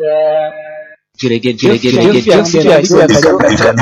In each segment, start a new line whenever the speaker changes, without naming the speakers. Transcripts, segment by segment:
jërëjëf jërëjëf jërëjëf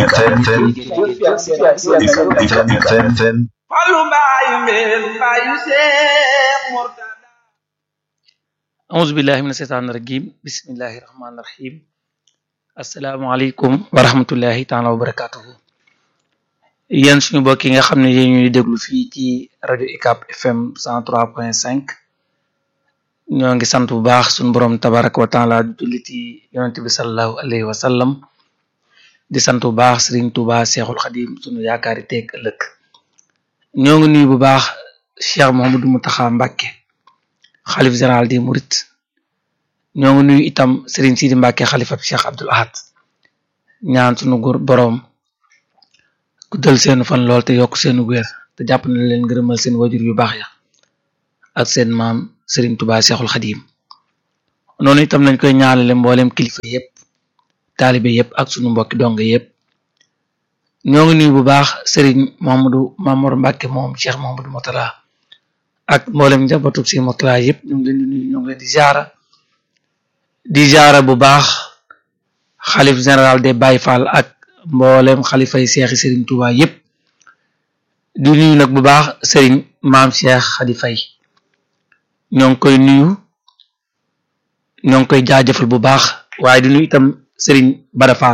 Fallu mbaayu mbeen mbaayu Seex Murtada
auzu billahi mina sheytaani rajim bismillahi rahmaani rahim asalaamaaleykum wa rahmatullahi taala wa barakatuhu yéen suñu mbokk yi nga xam ne yéen ñuy déglu fii ci rajo UCAB FM 103.5 ñoo ngi sant bu baax suñu borom tabaraka wa taala di julli ci yonent bi salallahu alayhi wa sallam di sant bu baax Serigne Touba Seexul Xadim suñu yaakaari teeg ëllëg ñoo ngi nuyu bu baax Cheikh Mouhamadou Mountakha Mbacké xalif général di Murit ñoo ngi nuyu itam Serigne Sidi Mbacké xalifa Cheikh Abdoul Ahad ñaan suñu góor boroom guddal seenu fan lool te yokk seenu wér te jàpp na leen ngërëmal seen wajur yu baax ya ak seen maam Serigne Touba Seexul Xadim noonu itam lañ koy ñaanale mboolem kilifa yépp taalibe yépp ak sunu mbokki dong yépp ñoo ngi nuyu bu baax Serigne Mamadou Mamour Mbacké moom Cheikh Mamadou Motala ak mboolem njabootu si Motala yépp ñu ngi leen di nuyu ñu ngi leen di jaara di jaara bu baax xalif général des Baye Fall ak mboolem xalifay seexi Serigne Touba yépp di nuyu nag bu baax Serigne maam Cheikh Khady Faye ñoo ngi koy nuyu ñoo ngi koy jaajëfal bu baax waaye di nuyu itam Serigne Bada Fall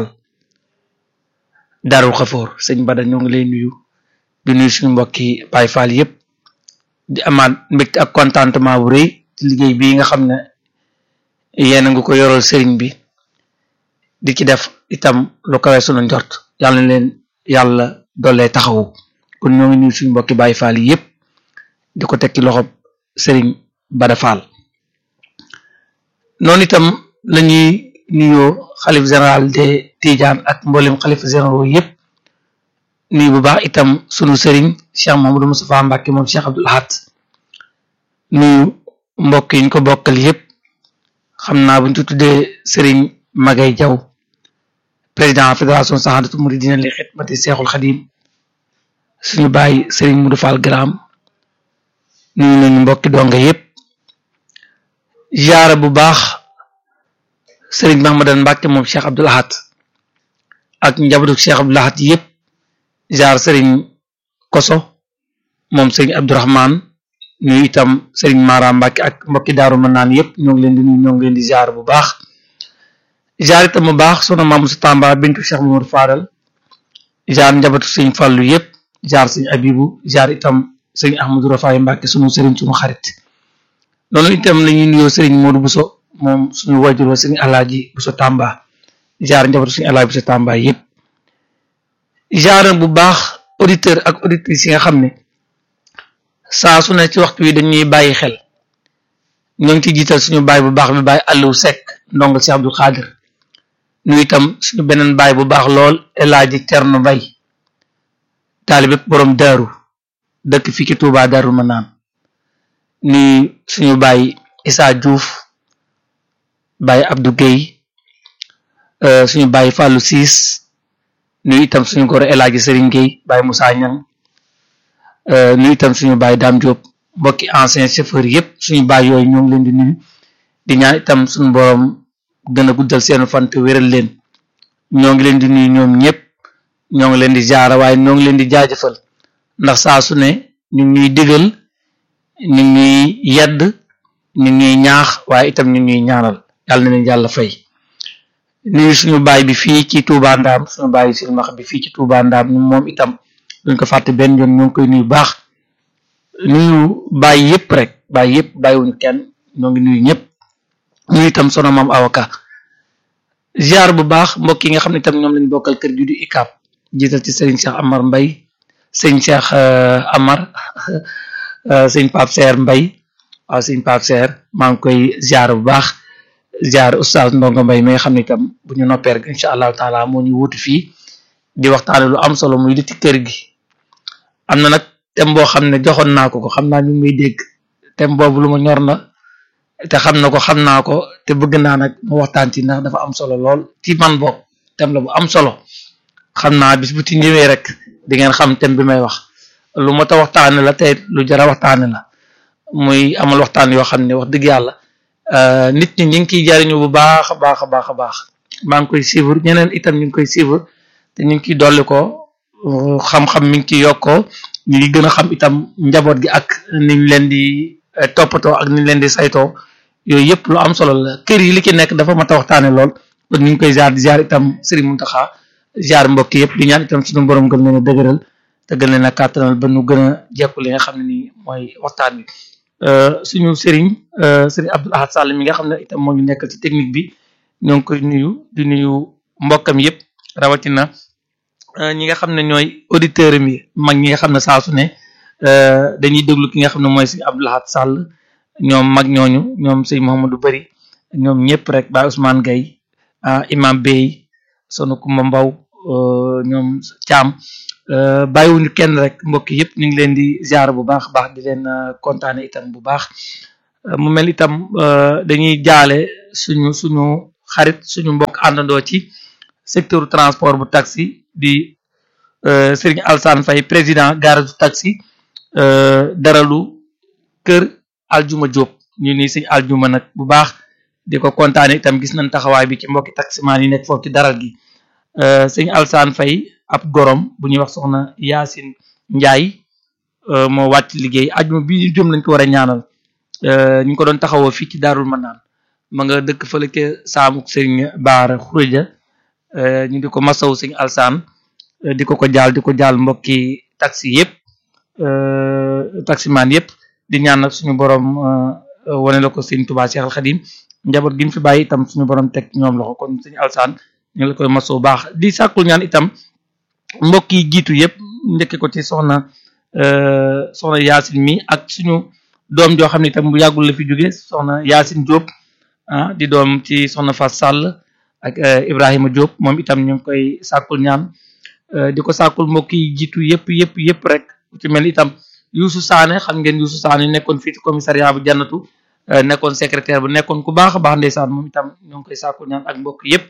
Darou Khafour sëñ Bada ñoo ngi lay nuyu di nuyu suñu mbokki Baye Fall yépp di amaat mbégte ak contentement bu rëy ci liggéey bii nga xam ne yéen a ngi ko yoral Serigne bi di ci def itam lu kawe sunu njort yàlla na leen yàlla doole taxawu kon ñoo ngi nuyu suñu mbokki Baye Fall yépp di ko teg ci loxob Serigne Bada Fall noonu itam lañuy nuyoo xalif général de Tidiane ak mboolem xalif généraux yépp nuyu bu baax itam sunu sëriñ Cheikh Mamadou Moustapha Mbacké moom Cheikh Abdoul Ahad nuyu mbokk yi ñu ko bokkal yépp xam naa buñ ci tuddee sëriñ Magay Jaw président fédération Sahadatou Mouridina li xidmati Seexul Xadim suñu bàyyi sëriñ Modou Fall Gram nuyu nañu mbokki donga yépp jaara bu baax sëriñ Mahmadan Mbàkke moom Cheikh Abdoul Ahad ak njabootu Cheikh Abdoul Ahad yépp jaar sëriñ Koso moom sëriñ Abdourahman nuyu itam sëriñ Mara Mbàkke ak mbokki daaru mën naan yépp ñoo ngi leen di nuyu ñoo ngi leen di jaar bu baax jaar itam bu baax sona maamu si Tamba bintu Cheikh Mamadou Fadal jaar njabootu sëriñ Fàllu yépp jaar sëriñ Abibu jaar itam sëriñ Ahmadou Rafaay Mbàkke sunu sëriñ sunu xarit noonu itam la ñuy nuyoo sëriñ Modou Bousso moom suñu wajur wa sëriñ Alaaji Bousso Tamba jaar njabootu sëriñ Alaaji Bousso Tamba yépp jaar bu baax auditeur ak auditrices yi nga xam ne saa su ne ci waxtu wi dañuy bàyyi xel ñoo ngi ciy jiital suñu baay bu baax bi baay Aliou Seck ndongo si Abdou Khadir nu itam suñu beneen baay bu baax lool El Hadji Thierno Mbaye taalibe borom daaru dëkk fii ci Touba Darou Manaan ni suñu baay Issa Diouf baay Abdou Guèye suñu baay Fallou Ciss nuyu itam suñu góor El Hadji Serigne Guèye baay Moussa Niang nuyu itam suñu baay Dame Diop mbokki ancien chauffeur yépp suñu baay yooyu ñoo ngi leen di nuyu di ñaan itam suñu borom gën a guddal seenu fan te wéral leen ñoo ngi leen di nuyu ñoom ñëpp ñoo ngi leen di jaara waaye ñoo ngi leen di jaajëfal ndax saa su ne ñu ngi ñuy digal ñu ngi ñuy yedd ñu ngi ñuy ñaax waaye itam ñu ngi ñuy ñaanal yàlla na leen yàlla fay nuyu suñu baay bi fii ci Touba Ndaam suñu baay silmax bi fii ci Touba Ndaam ñu moom itam duñ ko fàtte benn yoon ñoo ngi koy nuyu baax nuyu baay yépp rek baay yépp bàyyiwuñu kenn ñoo ngi nuyu ñëpp nuyu itam sono maam avocat ziar bu baax mbokk yi nga xam ne itam ñoom lañ bokkal kër gi du ICAB jiital ci Serigne Cheikh Amar Mbay sëñ Cheikh Amar sëñ Pape Seer Mbay waaw sëñ Pape Seer maa ngi koy ziar bu baax ziar oustaz Ndongo Mbay mi nga xam ne itam bu ñu noppee rek incha allahu taala moo ñu wutu fii di waxtaane lu am solo muy li ci kër gi am na nag thème boo xam ne joxoon naa ko ko xam naa ñu ngi may dégg thème boobu lu ma ñor na te xam na ko xam naa ko te bëgg naa nag mu waxtaan ci ndax dafa am solo lool ci man boog thème la bu am solo xam naa bis bu ci ñëwee rek di ngeen xam thème bi may wax lu mot a waxtaane la te lu jara waxtaane la muy amal waxtaan yoo xam ne wax dëgg yàlla nit ñi ñu ngi ciy jariñu bu baax a baax a baax a baax maa ngi koy suivre ñeneen itam ñu ngi koy suivre te ñu ngi ciy dolli ko xam-xam mi ngi ciy yokkoo ñu ngi gën a xam itam njaboot gi ak niñ leen di toppatoo ak niñ leen di saytoo yooyu yëpp lu am solo la kër yi li ci nekk dafa mat a waxtaane lool kon ñu ngi koy ziar di ziar itam Serigne Mountakha ziar mbokk yëpp di ñaan itam suñu borom gën leen a dëgëral te gën leen a kàttanal ba nu gën a jekku li nga xam ne nii mooy waxtaan bi suñu Serigne Serigne Abdoul Ahad Sall mi nga xam ne itam moo ñu nekkal ci technique bi ñoo ngi koy nuyu di nuyu mbokkam yëpp rawatina ñi nga xam ne ñooy auditeurs mi mag ñi nga xam ne saa su ne dañuy déglu ki nga xam ne mooy Serigne Abdoul Ahad Sall ñoom mag ñooñu ñoom sëñ Mouhamadou Bari ñoom ñëpp rek Baye Ousmane Gaye imam Bey sonu Kumba Mbaw ñoom Thiam bàyyiwuñu kenn rek mbokk yëpp ñu ngi leen di ziar bu baax baax di leen kontaane itam bu baax mu mel itam dañuy jaale suñu suñu xarit suñu mbokk àndandoo ci secteur transport bu taxi di Serigne Alsane Faye président garage du taxi daralu kër Aljuma Diop ñu ni sëñ Aljuma nag bu baax di ko kontaane itam gis nañ taxawaay bi ci mbokki taximaan yi nekk foofu ci daral gi sëñ Alsane Faye ab gorom bu ñuy wax soxna Yaasin Njaay moo wàcc liggéey ajuma bi ñu jëm lañ ko war a ñaanal ñu ko doon taxawoo fii ci Daarul Manaan ma nga dëkk fële ca saamuk sëñ Baara Xureja ñu di ko masaw sëñ Alsane di ko ko jaal di ko jaal mbokki taxi yëpp taximaan yëpp di ñaan nag suñu borom wane la ko sëñ Tuubaa Cheikh Al Xadim njaboot gi ñu fi bàyyi itam suñu borom teg ñoom loxo kon sëñ Alsane ñu ngi la koy masoo baax di sàkkul ñaan itam mbokk yi jiitu yëpp njëkke ko ci soxna soxna Yaasin mi ak suñu doom joo xam ne itam bu yàggul la fi jóge soxna Yaasin Diop ah di doom ci soxna Fass Sall ak Ibrahima Diop moom itam ñu ngi koy sàkkul ñaan di ko sàkkul mbokk yi jiitu yëpp yëpp yëpp rek ci mel itam Youssou Sané xam ngeen Youssou Sané nekkoon fii ci commissariat bu jannatu nekkoon secrétaire bu nekkoon ku baax a baax ndeysaan moom itam ñoo ngi koy sàkkul ñaan ak mbokk yëpp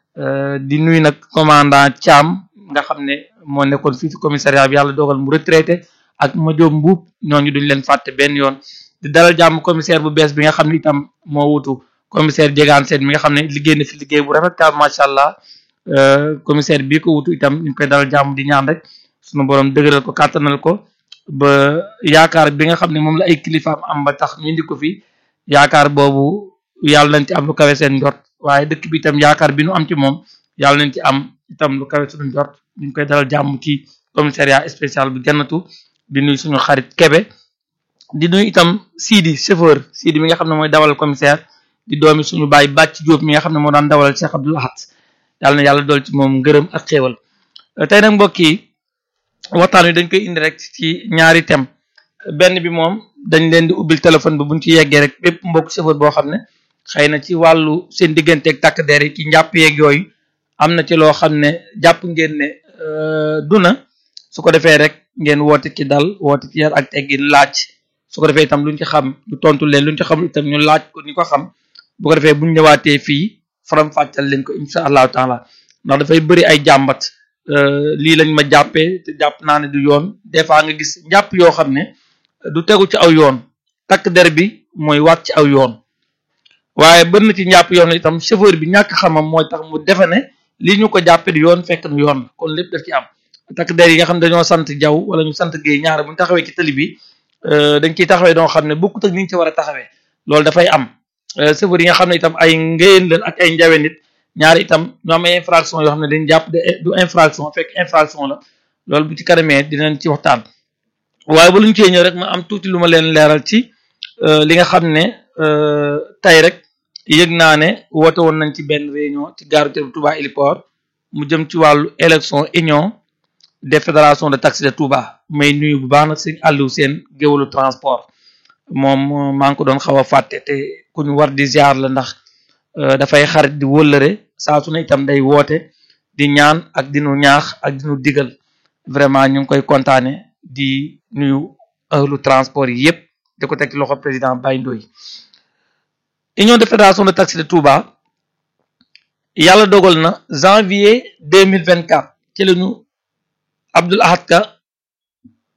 di nuyu nag commandant Thiam nga xam ne moo nekkoon fii ci commissariat bi yàlla dogal mu retraité ak Madiop Mbuub ñooñu duñ leen fàtte benn yoon di dalal jàmm commissaire bu bees bi nga xam ne itam moo wutu commissaire Diegane Sène mi nga xam ne liggéey na fi liggéey bu rafet ka macha allah commissaire bii ko wutu itam ñu ngi koy dalal jàmm di ñaan rek sunu borom dëgëral ko kàttanal ko ba yaakaar bi nga xam ne moom la ay kilifaam am ba tax ñu indi ko fi yaakaar boobu yàlla nañ ci am lu kawe seen njort waaye dëkk bi itam yaakaar bi nu am ci moom yàlla nañ ci am itam lu kawe suñu njort ñu ngi koy dalal jàmm ci commissariat spécial bu jannatu di nuyu suñu xarit Kebe di nuyu itam Sidi chauffeur Sidi mi nga xam ne mooy dawal commissaire di doomi suñu baay bàcc Jóob mi nga xam ne moo daan dawal Cheikh Abdoul Ahad yàlla na yàlla dool ci moom ngërëm ak xéewal tey nag mbokk yi waxtaan wi dañ koy indi rek ci ñaari thème benn bi moom dañ leen di ubbil téléphone bi buñ ci yeggee rek bépp mbokk chauffeur boo xam ne xëy na ci wàllu seen digganteeg takk der yi ci njàpp yeeg yooyu am na ci loo xam ne jàpp ngeen ne du na su ko defee rek ngeen woote ci dal woote ci yar ak teggin laaj su ko defee itam luñ ci xam ñu tontu leen luñ ci xam itam ñu laaj ko ñu ko xam bu ko defee buñ ñëwaatee fii faram fàccal leen ko insha allahu taala ndax dafay bëri ay jàmbat lii lañ ma jàppee te jàpp naa ne du yoon des fois nga gis njàpp yoo xam ne du tegu ci aw yoon takk der bi mooy waat ci aw yoon waaye bën na ci njàpp yoon itam chauffeur bi ñàkk xamam mooy tax mu defe ne lii ñu ko jàppee di yoon fekk na yoon kon lépp daf ci am takk der yi nga xam ne dañoo sant jaw wala ñu sant géey ñaar bu ñu taxawee ci tali bi dañ ciy taxawee doo xam ne bokkut ak ni ñu ci war a taxawee loolu dafay am chauffeur yi nga xam ne itam ay ngéyeen leen ak ay njawe nit ñaari itam ñu am ay infraction yoo xam ne dañ jàpp de du infraction fekk infraction la loolu bu ci kanamee dinañ ci waxtaan waaye ba lu ñu cee ñëw rek ma am tuuti lu ma leen leeral ci li nga xam ne tey rek yëg naa ne woote woon nañ ci benn réunion ci gare routière bu Touba Héliport mu jëm ci wàllu élection union des fédérations de taxi de Touba may nuyu bu baax nag sëñ Aliou seen géwalu transport moom maa ngi ko doon xaw a fàtte te ku ñu war di ziar la ndax dafay xarit di wëllëre saa su ne itam day woote di ñaan ak di nu ñaax ak di nu digal vraiment ñu ngi koy kontaane di nuyu ahlu transport yi yëpp di ko teg ci loxo président Baye Ndoye union de fédération de taxi de Touba yàlla dogal na janvier deux mille vingt quatre ci la ñu Abdoul Ahad Ka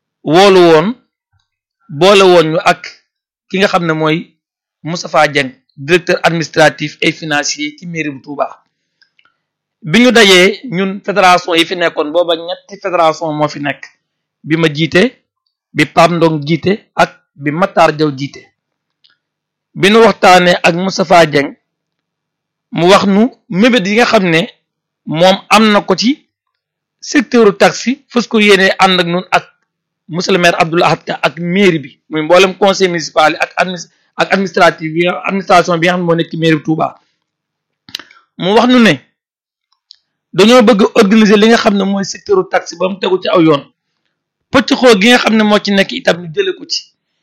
woolu woon boole woon ñu ak ki nga xam ne mooy Moustapha Dieng directeur administratif et financier ci mairie bu Touba bi ñu dajee ñun fédération yi fi nekkoon booba ñetti fédération moo fi nekk bi ma jiite bi Pape Ndong jiite ak bi Matar Jaw jiite bi nu waxtaanee ak Moustapha Dieng mu wax nu mébét yi nga xam ne moom am na ko ci secteur taxi fës ko yéene ànd ak nun ak monsieur le maire Abdoul Ahad Ka ak mairie bi muy mboolem conseil municipal yi ak admi ak administratif bi administration bi nga xam ne moo nekk ci mairie bi Touba mu wax nu ne dañoo bëgg organiser li nga xam ne mooy secteur taxi ba mu tegu ci aw yoon pëcc xoo gi nga xam ne moo ci nekk itam ñu jële ko ci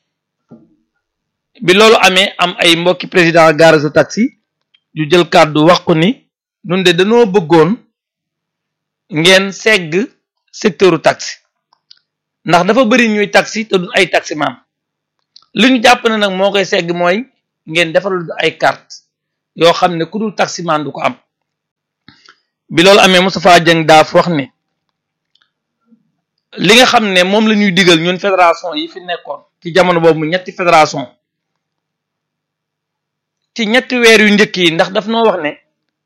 bi loolu amee am ay mbokki président garage taxi yu jël kàddu wax ko ni ñun de dañoo bëggoon ngeen segg secteuru taxi ndax dafa bëri ñuy taxi te duñ ay taxi maam li ñu jàpp ne nag moo koy segg mooy ngeen defal ay carte yoo xam ne ku dul taximan du ko am bi loolu amee Moustapha Dieng daaf wax ne li nga xam ne moom la ñuy digal ñun fédération yi fi nekkoon ci jamono boobu mu ñetti fédération ci ñetti weer yu njëkk yi ndax daf noo wax ne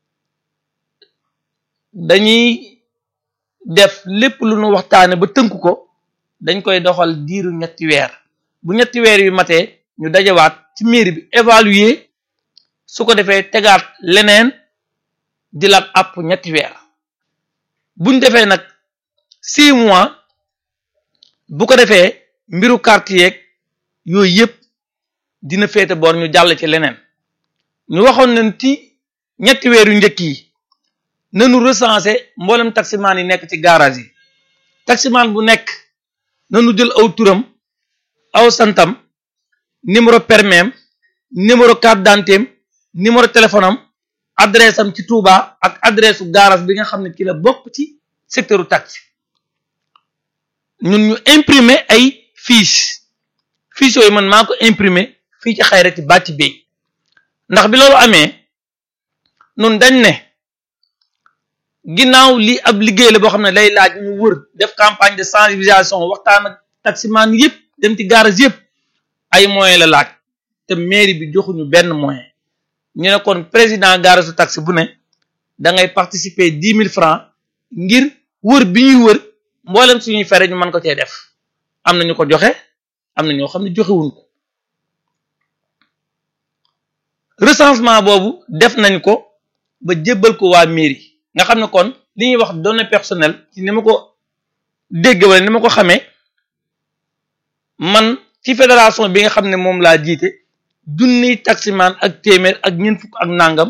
dañuy def lépp lu nu waxtaane ba tënk ko dañ koy doxal diiru ñetti weer bu ñetti weer yu matee ñu dajawaat ci mairie bi évaluer su ko defee tegaat leneen di laat àpp ñetti weer buñ defee nag six mois bu ko defee mbiru carte yeeg yooyu yëpp dina féete boor ñu jàll ci leneen ñu waxoon nañ ci ñetti weer yu njëkk yi nanu recensé mboolem taximaan yi nekk ci garage yi taximaan bu nekk nanu jël aw turam aw santam numéro permis numéro carte d'identité numéro téléphone am adresse am ci Touba ak adresse u garage bi nga xam ne ci la bokk ci secteur u taxi ñun ñu imprimer ay fiche fiche yooyu man maa ko imprimer fii ci xayrati bàcc bay ndax bi loolu amee nun dañ ne ginnaaw lii ab liggéey la boo xam ne lay laaj ñu wër def campagne de sensibilisation waxtaan ak taximan yëpp dem ci garage yëpp ay moyens la laaj te mairie bi joxuñu benn moyen ñu ne kon président garage su taxi bu ne da ngay participer dix mille francs ngir wër bi ñuy wër mboolem suñuy fere ñu mën ko cee def am na ñu ko joxe am na ñoo xam ne joxewuñ ko recensement boobu def nañ ko ba jébbal ko waa mairie nga xam ne kon li ñuy wax données personnelles ci ni ma ko dégg wala ni ma ko xamee man ci fédération bi nga xam ne moom laa jiite junniy taximan ak téeméer ak ñeent fukk ak nangam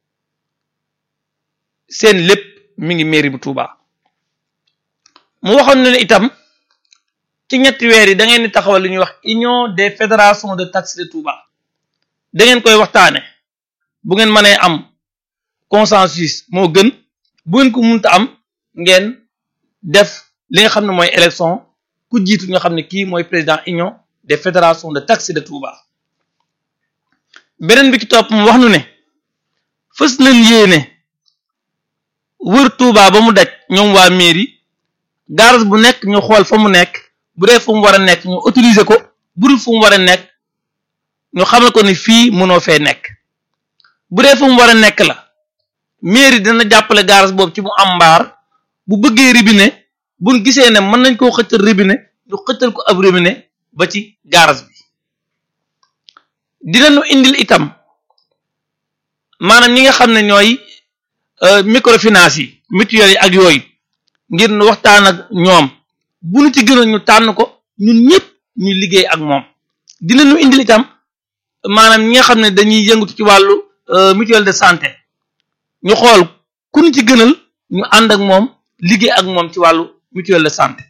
seen lépp mi ngi mairie bu Touba mu waxoon ne itam ci ñetti weer yi da ngeen di taxawal li ñuy wax union des fédérations de taxi de Touba da ngeen koy waxtaane bu ngeen mënee am consensus moo gën bu ngeen ko munta am ngeen def li nga xam ne mooy élection ku jiitu nga xam ne kii mooy président union des fédérations de taxi de Touba beneen bi ci topp mu wax nu ne fës nañ yéene wër Touba ba mu daj ñoom waa mairie garage bu nekk ñu xool fa mu nekk bu dee fu mu war a nekk ñu autoriser ko bu dul fu mu war a nekk ñu xamal ko ni fii mënoo fee nekk bu dee fu mu war a nekk la mairie dina jàppale garage boobu ci mu am mbaar bu bëggee robinet buñ gisee ne mën nañ koo xëccal robinet ñu xëccal ko ab robinet ba ci garage bi dinañu indil itam maanaam ñi nga xam ne ñooy microfinance yi mutuelle yi ak yooyu ngir nu waxtaan ak ñoom bu nu ci gënoon ñu tànn ko ñun ñëpp ñu liggéey ak moom dinañu indil itam maanaam ñi nga xam ne dañuy yëngatu ci wàllu mutuelle de santé ñu xool ku ñu ci gënal ñu ànd ak moom liggéey ak moom ci wàllu mutuelle de santé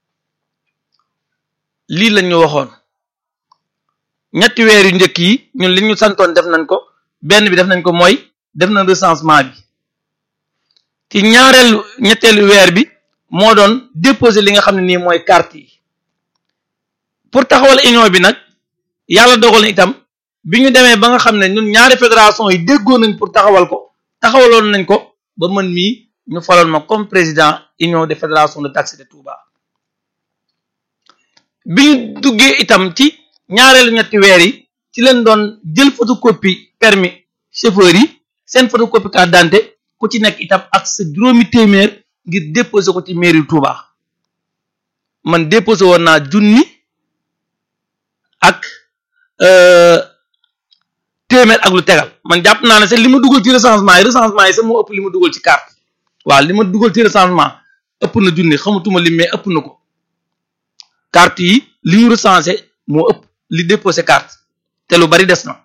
lii lañ ñu waxoon ñetti weer yu njëkk yi ñun li ñu santoon def nañ ko benn bi def nañ ko mooy def nañ recensement bi ci ñaareelu ñetteelu weer bi moo doon déposer li nga xam ne nii mooy carte yi pour taxawal union bi nag yàlla dogal na itam bi ñu demee ba nga xam ne ñun ñaari fédération yi déggoo nañ pour taxawal ko taxawaloon nañ ko ba mën mii ñu faloon ma comme président union des fédérations de taxi de Touba bi ñu duggee itam ci ñaareelu ñetti weer yi ci leen doon jël photocopie permis chauffeur yi seen photocopie carte d'identité ku ci nekk itam ak sa juróomi téeméer ngir déposer ko ci mairie Touba man déposé woon naa junni ak téeméer ak lu tegal man jàpp naa ne sax li ma dugal ci recensement yi recensement yi sax moo ëpp li ma dugal ci carte waaw li ma dugal ci recensement ëpp na junni xamatuma lim mais ëpp na ko carte yi li ñu recensé moo ëpp li déposé carte te lu bari des na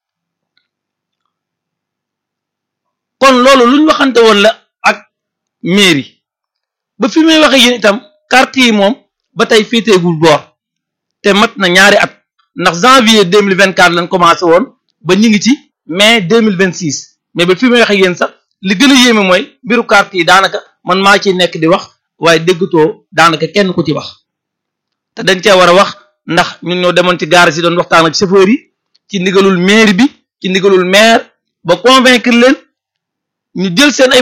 kon loolu lu ñu waxante woon la ak mairie ba fi may waxe yéen itam carte yi moom ba tey féeteegul boor te mat na ñaari at ndax janvier deux mille vingt quatre lañ commencé woon ba ñu ngi ci mai deux mille vingt six mais ba fi may waxe yéen sax li gën a yéeme mooy mbiru carte yi daanaka man maa ciy nekk di wax waaye déggatoo daanaka kenn ku ci wax te dañ cee war a wax ndax ñun ñoo demoon ci gaar si doon waxtaan ak chauffeur yi ci ndigalul maire bi ci ndigalul maire ba convaincre leen ñu jël seen ay